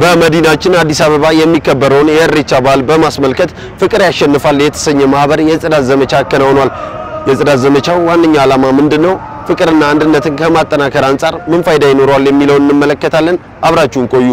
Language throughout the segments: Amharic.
በመዲናችን አዲስ አበባ የሚከበረውን የኢሬቻ በዓል በማስመልከት ፍቅር ያሸንፋል የተሰኘ ማህበር የጽዳት ዘመቻ አከናውኗል። የጽዳት ዘመቻው ዋነኛ ዓላማ ምንድን ነው? ፍቅርና አንድነትን ከማጠናከር አንጻር ምን ፋይዳ ይኖረዋል የሚለውን እንመለከታለን። አብራችሁን ቆዩ።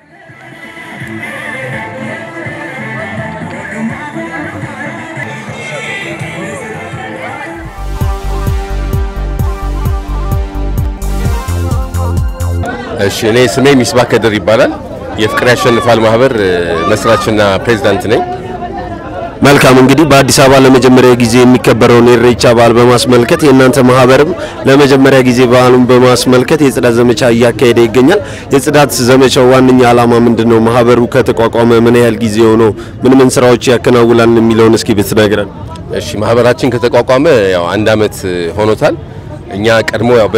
እሺ እኔ ስሜ ሚስባህ ከድር ይባላል። የፍቅር ያሸንፋል ማህበር መስራችና ፕሬዝዳንት ነኝ። መልካም እንግዲህ በአዲስ አበባ ለመጀመሪያ ጊዜ የሚከበረውን የኢሬቻ በዓል በማስመልከት የእናንተ ማህበርም ለመጀመሪያ ጊዜ በዓሉን በማስመልከት የጽዳት ዘመቻ እያካሄደ ይገኛል። የጽዳት ዘመቻው ዋነኛ ዓላማ ምንድን ነው? ማህበሩ ከተቋቋመ ምን ያህል ጊዜ ሆኖ ምን ምን ስራዎች ያከናውላል የሚለውን እስኪ ብትነግረን። እሺ ማህበራችን ከተቋቋመ ያው አንድ አመት ሆኖታል። እኛ ቀድሞ ያው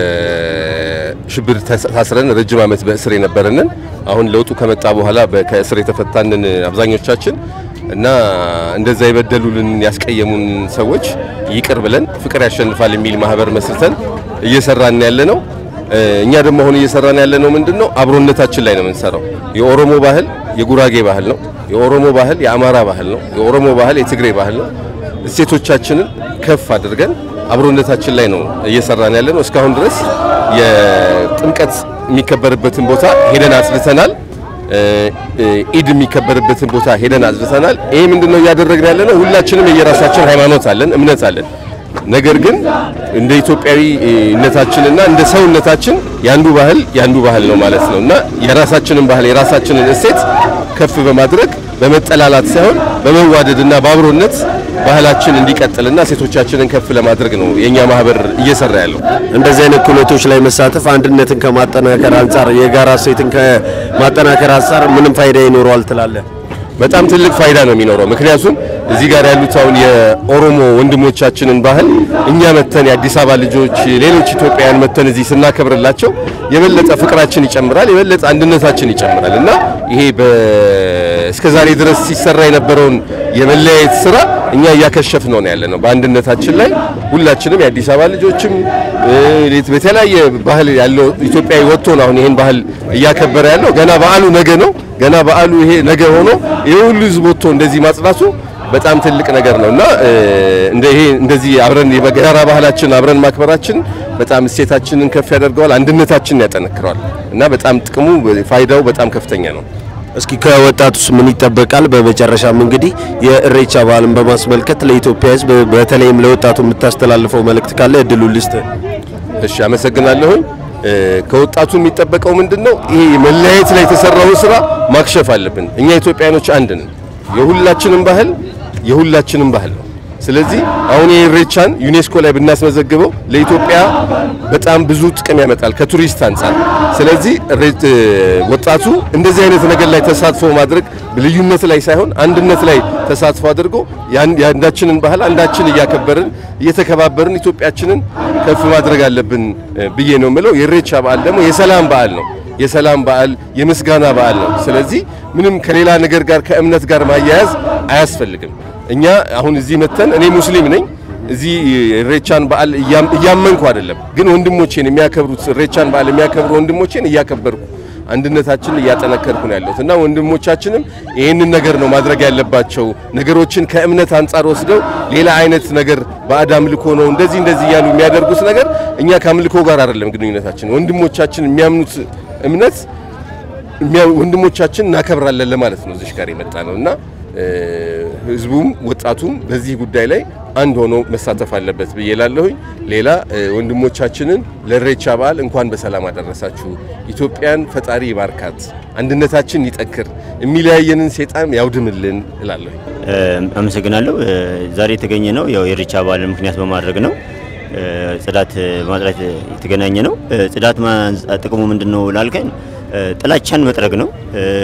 በሽብር ታስረን ረጅም አመት በእስር የነበረንን አሁን ለውጡ ከመጣ በኋላ ከእስር የተፈታንን አብዛኞቻችን እና እንደዛ የበደሉልን ያስቀየሙን ሰዎች ይቅር ብለን ፍቅር ያሸንፋል የሚል ማህበር መስርተን እየሰራን ያለ ነው። እኛ ደግሞ አሁን እየሰራን ያለ ነው ምንድን ነው አብሮነታችን ላይ ነው የምንሰራው። የኦሮሞ ባህል የጉራጌ ባህል ነው። የኦሮሞ ባህል የአማራ ባህል ነው። የኦሮሞ ባህል የትግሬ ባህል ነው። እሴቶቻችንን ከፍ አድርገን አብሮነታችን ላይ ነው እየሰራን ያለ ነው። እስካሁን ድረስ የጥምቀት የሚከበርበትን ቦታ ሄደን አጽድተናል። ኢድ የሚከበርበትን ቦታ ሄደን አጽድተናል። ይሄ ምንድነው እያደረግን ያለ ነው? ሁላችንም የየራሳችን ሃይማኖት አለን፣ እምነት አለን። ነገር ግን እንደ ኢትዮጵያዊነታችንና እንደ ሰውነታችን ያንዱ ባህል ያንዱ ባህል ነው ማለት ነው እና የራሳችንን ባህል የራሳችንን እሴት ከፍ በማድረግ በመጠላላት ሳይሆን በመዋደድና በአብሮነት ባህላችን እንዲቀጥልና ሴቶቻችንን ከፍ ለማድረግ ነው የኛ ማህበር እየሰራ ያለው። እንደዚህ አይነት ክህሎቶች ላይ መሳተፍ አንድነትን ከማጠናከር አንጻር የጋራ እሴትን ከማጠናከር አንጻር ምንም ፋይዳ ይኖረዋል ትላለህ? በጣም ትልቅ ፋይዳ ነው የሚኖረው። ምክንያቱም እዚህ ጋር ያሉት አሁን የኦሮሞ ወንድሞቻችንን ባህል እኛ መተን የአዲስ አበባ ልጆች፣ ሌሎች ኢትዮጵያውያን መተን እዚህ ስናከብርላቸው የበለጠ ፍቅራችን ይጨምራል፣ የበለጠ አንድነታችን ይጨምራል እና ይሄ እስከ ዛሬ ድረስ ሲሰራ የነበረውን የመለያየት ስራ እኛ እያከሸፍ ነው ያለ ነው። በአንድነታችን ላይ ሁላችንም የአዲስ አበባ ልጆችም በተለያየ ባህል ያለው ኢትዮጵያዊ ወጥቶ ነው አሁን ይሄን ባህል እያከበረ ያለው። ገና በዓሉ ነገ ነው። ገና በዓሉ ይሄ ነገ ሆኖ ይሄ ሁሉ ህዝብ ወጥቶ እንደዚህ ማጽዳቱ በጣም ትልቅ ነገር ነው እና እንደ ይሄ እንደዚህ አብረን የጋራ ባህላችን አብረን ማክበራችን በጣም እሴታችንን ከፍ ያደርገዋል፣ አንድነታችንን ያጠነክረዋል እና በጣም ጥቅሙ ፋይዳው በጣም ከፍተኛ ነው። እስኪ ከወጣቱስ ምን ይጠበቃል? በመጨረሻም እንግዲህ የኢሬቻ በዓልን በማስመልከት ለኢትዮጵያ ህዝብ በተለይም ለወጣቱ የምታስተላልፈው መልእክት ካለ እድሉ ልስጥ። እሺ፣ አመሰግናለሁኝ። ከወጣቱ የሚጠበቀው ምንድነው? ይሄ መለያየት ላይ የተሰራውን ስራ ማክሸፍ አለብን። እኛ ኢትዮጵያኖች አንድ ነን። የሁላችንም ባህል የሁላችንም ባህል ነው። ስለዚህ አሁን የኢሬቻን ዩኔስኮ ላይ ብናስመዘግበው ለኢትዮጵያ በጣም ብዙ ጥቅም ያመጣል ከቱሪስት አንጻር። ስለዚህ ወጣቱ እንደዚህ አይነት ነገር ላይ ተሳትፎ ማድረግ ልዩነት ላይ ሳይሆን አንድነት ላይ ተሳትፎ አድርጎ የአንዳችንን ባህል አንዳችን እያከበርን እየተከባበርን ኢትዮጵያችንን ከፍ ማድረግ አለብን ብዬ ነው የምለው። የኢሬቻ በዓል ደግሞ የሰላም በዓል ነው። የሰላም በዓል የምስጋና በዓል ነው። ስለዚህ ምንም ከሌላ ነገር ጋር ከእምነት ጋር ማያያዝ አያስፈልግም። እኛ አሁን እዚህ መተን እኔ ሙስሊም ነኝ። እዚህ ኢሬቻን በዓል እያመንኩ አይደለም፣ ግን ወንድሞቼን የሚያከብሩት ኢሬቻን በዓል የሚያከብሩ ወንድሞቼን እያከበርኩ አንድነታችንን እያጠነከርኩ ነው ያለሁት እና ወንድሞቻችንም ይህንን ነገር ነው ማድረግ ያለባቸው። ነገሮችን ከእምነት አንጻር ወስደው ሌላ አይነት ነገር ባዕድ አምልኮ ነው እንደዚህ እንደዚህ እያሉ የሚያደርጉት ነገር እኛ ከአምልኮ ጋር አይደለም ግንኙነታችን። ወንድሞቻችን የሚያምኑት እምነት ወንድሞቻችን እናከብራለን ለማለት ነው እዚህ ጋር የመጣ ነው እና ህዝቡም ወጣቱም በዚህ ጉዳይ ላይ አንድ ሆኖ መሳተፍ አለበት ብዬ ላለሁኝ። ሌላ ወንድሞቻችንን ለኢሬቻ በዓል እንኳን በሰላም አደረሳችሁ። ኢትዮጵያን ፈጣሪ ይባርካት፣ አንድነታችን ይጠክር፣ የሚለያየንን ሴጣን ያውድምልን እላለሁ። አመሰግናለሁ። ዛሬ የተገኘ ነው ያው የኢሬቻ በዓልን ምክንያት በማድረግ ነው። ጽዳት ማጽዳት የተገናኘ ነው። ጽዳት ጥቅሙ ምንድን ነው ላልከን ጥላቻን መጥረግ ነው።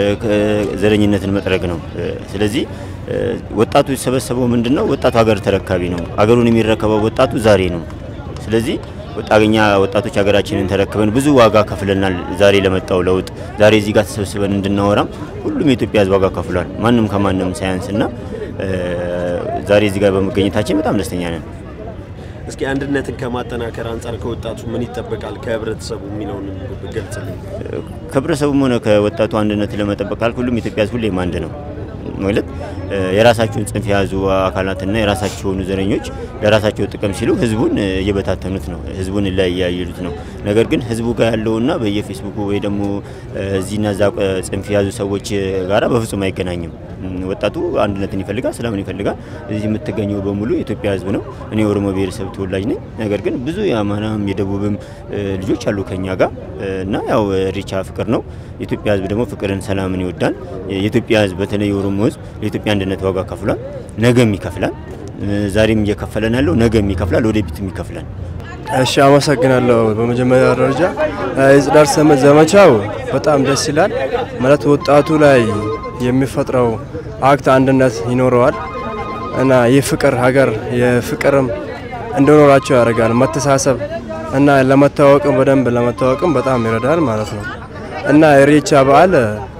ዘረኝነትን መጥረግ ነው። ስለዚህ ወጣቱ የተሰበሰበው ምንድን ነው? ወጣቱ ሀገር ተረካቢ ነው። ሀገሩን የሚረከበው ወጣቱ ዛሬ ነው። ስለዚህ ወጣገኛ ወጣቶች ሀገራችንን ተረክበን ብዙ ዋጋ ከፍለናል። ዛሬ ለመጣው ለውጥ ዛሬ እዚህ ጋር ተሰብስበን እንድናወራም ሁሉም የኢትዮጵያ ሕዝብ ዋጋ ከፍሏል። ማንም ከማንም ሳያንስና ዛሬ እዚህ ጋር በመገኘታችን በጣም ደስተኛ ነን። እስኪ አንድነትን ከማጠናከር አንጻር ከወጣቱ ምን ይጠበቃል ከህብረተሰቡ የሚለውን ገልጽልኝ። ከህብረተሰቡም ሆነ ከወጣቱ አንድነት ለመጠበቅ ካልክ ሁሉም ኢትዮጵያ ሕዝብ ሁሌም አንድ ነው ማለት የራሳቸውን ጽንፍ የያዙ አካላትና የራሳቸው የሆኑ ዘረኞች ለራሳቸው ጥቅም ሲሉ ህዝቡን እየበታተኑት ነው፣ ህዝቡን እያያዩት ነው። ነገር ግን ህዝቡ ጋር ያለውና በየፌስቡኩ ወይ ደግሞ እዚህና እዛ ጽንፍ የያዙ ሰዎች ጋራ በፍጹም አይገናኝም። ወጣቱ አንድነትን ይፈልጋል፣ ሰላምን ይፈልጋል። እዚህ የምትገኘው በሙሉ የኢትዮጵያ ህዝብ ነው። እኔ የኦሮሞ ብሔረሰብ ተወላጅ ነኝ። ነገር ግን ብዙ የአማራም የደቡብም ልጆች አሉ ከኛ ጋር እና ያው ኢሬቻ ፍቅር ነው። የኢትዮጵያ ህዝብ ደግሞ ፍቅርን፣ ሰላምን ይወዳል። የኢትዮጵያ ህዝብ በተለይ የኦሮሞ ህዝብ ለኢትዮጵያ አንድነት ዋጋ ከፍሏል፣ ነገም ይከፍላል። ዛሬም እየከፈለን ያለው ነገም ይከፍላል፣ ወደፊትም ይከፍላል። እሺ አመሰግናለሁ። በመጀመሪያ ደረጃ የጽዳት ዘመቻው በጣም ደስ ይላል። ማለት ወጣቱ ላይ የሚፈጥረው አክት አንድነት ይኖረዋል እና የፍቅር ሀገር የፍቅርም እንዲኖራቸው ያደርጋል። መተሳሰብ እና ለመታወቅም በደንብ ለመታወቅም በጣም ይረዳል ማለት ነው እና ኢሬቻ በዓል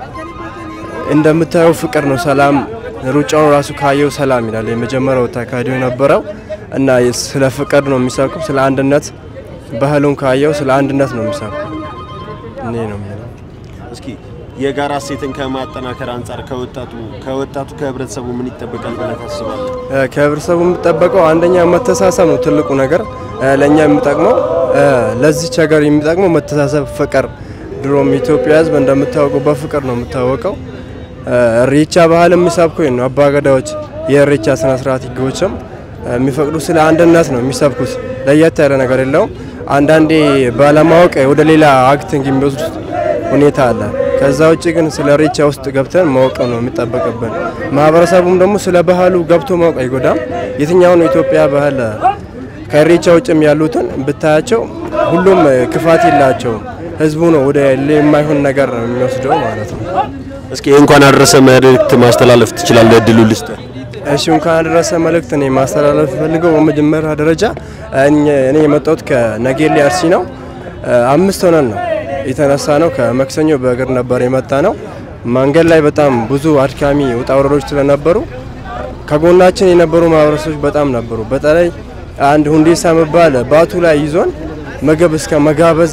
እንደምታየው ፍቅር ነው፣ ሰላም ሩጫውን ራሱ ካየው ሰላም ይላል። የመጀመሪያው ተካሂዶ የነበረው እና ስለ ፍቅር ነው የሚሰብኩ፣ ስለ አንድነት ባህሉን ካየው ስለ አንድነት ነው የሚሰብኩ። እኔ ነው የሚለው። እስኪ የጋራ እሴትን ከማጠናከር አንጻር ከወጣቱ ከወጣቱ ከህብረተሰቡ ምን ይጠበቃል ብለህ ታስባለህ? ከህብረተሰቡ የሚጠበቀው አንደኛ መተሳሰብ ነው ትልቁ ነገር ለእኛ የሚጠቅመው ለዚች ሀገር የሚጠቅመው መተሳሰብ፣ ፍቅር። ድሮም ኢትዮጵያ ህዝብ እንደምታወቀው በፍቅር ነው የምታወቀው። ኢሬቻ ባህል የሚሰብኩ ነው አባገዳዎች የኢሬቻ ስነ ስርዓት ህጎችም የሚፈቅዱ ስለ አንድነት ነው የሚሰብኩት። ለየት ያለ ነገር የለውም። አንዳንዴ ባለማወቅ ወደ ሌላ አክቲንግ የሚወስዱት ሁኔታ አለ። ከዛ ውጭ ግን ስለ ኢሬቻ ውስጥ ገብተን ማወቅ ነው የሚጠበቅብን። ማህበረሰቡም ደግሞ ስለ ባህሉ ገብቶ ማወቅ አይጎዳም። የትኛውን የኢትዮጵያ ባህል ከኢሬቻ ውጭም ያሉትን ብታያቸው ሁሉም ክፋት የላቸውም። ህዝቡ ነው ወደ የማይሆን ነገር የሚወስደው ማለት ነው። እስኪ እንኳን አደረሰ መልእክት ማስተላለፍ ትችላለህ? እድሉ ልስጥ። እሺ እንኳን አደረሰ መልእክት እኔ ማስተላለፍ ፈልገው በመጀመሪያ ደረጃ እኔ የመጣሁት ከነጌሌ አርሲ ነው። አምስት ሆነን ነው የተነሳ ነው። ከመክሰኞ በእግር ነበር የመጣ ነው። መንገድ ላይ በጣም ብዙ አድካሚ ውጣ ውረዶች ስለነበሩ ከጎናችን የነበሩ ማህበረሰቦች በጣም ነበሩ። በተለይ አንድ ሁንዴሳ መባል ባቱ ላይ ይዞን ምግብ እስከ መጋበዝ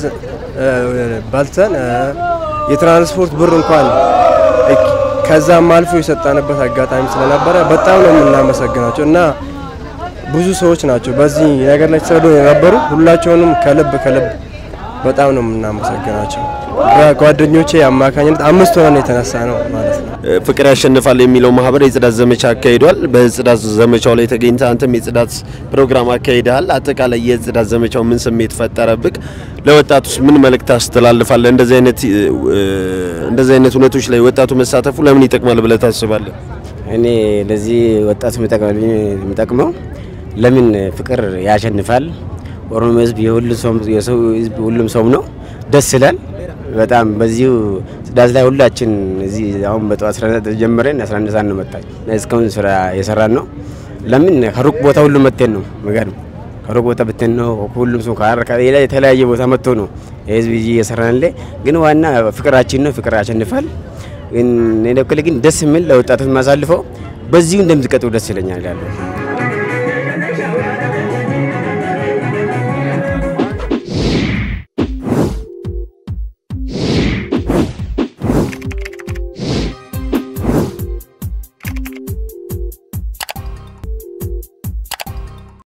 በልተን የትራንስፖርት ብር እንኳን ከዛም አልፎ የሰጠንበት አጋጣሚ ስለነበረ በጣም ነው የምናመሰግናቸው እና ብዙ ሰዎች ናቸው በዚህ ነገር ላይ ተሰዶ የነበሩ ሁላቸውንም ከልብ ከልብ በጣም ነው የምናመሰግናቸው። በጓደኞቼ አማካኝነት አምስት ሆነን የተነሳ ነው ማለት ነው። ፍቅር ያሸንፋል የሚለው ማህበር የጽዳት ዘመቻ አካሂዷል። በጽዳት ዘመቻው ላይ ተገኝተህ አንተም የጽዳት ፕሮግራም አካሂደሃል። አጠቃላይ የጽዳት ዘመቻው ምን ስሜት ፈጠረብክ? ለወጣቱስ ምን መልእክት ታስተላልፋለህ? እንደዚህ አይነት እንደዚህ አይነት እውነቶች ላይ ወጣቱ መሳተፉ ለምን ይጠቅማል ብለህ ታስባለህ? እኔ ለዚህ ወጣቱ የሚጠቅመው ለምን ፍቅር ያሸንፋል። ኦሮሞ ህዝብ የሁሉ ሰው የሰው ህዝብ ሁሉም ሰው ነው። ደስ ይላል በጣም በዚሁ ጽዳት ላይ ሁላችን እዚህ አሁን በጠዋት 11 ጀምረን 11 ሰዓት ነው መጣች እስካሁን ስራ የሰራን ነው። ለምን ከሩቅ ቦታ ሁሉ መጥተን ነው ምገርም ከሩቅ ቦታ ብትን ነው ሁሉም ሰው ካረካ ሌላ የተለያየ ቦታ መጥቶ ነው የህዝብ ይዤ እየሰራን ላይ ግን ዋና ፍቅራችን ነው። ፍቅር ያሸንፋል። ግን እኔ በኩል ግን ደስ የሚል ለወጣቶች ማሳልፈው በዚሁ እንደምትቀጥሉ ደስ ይለኛል ያለው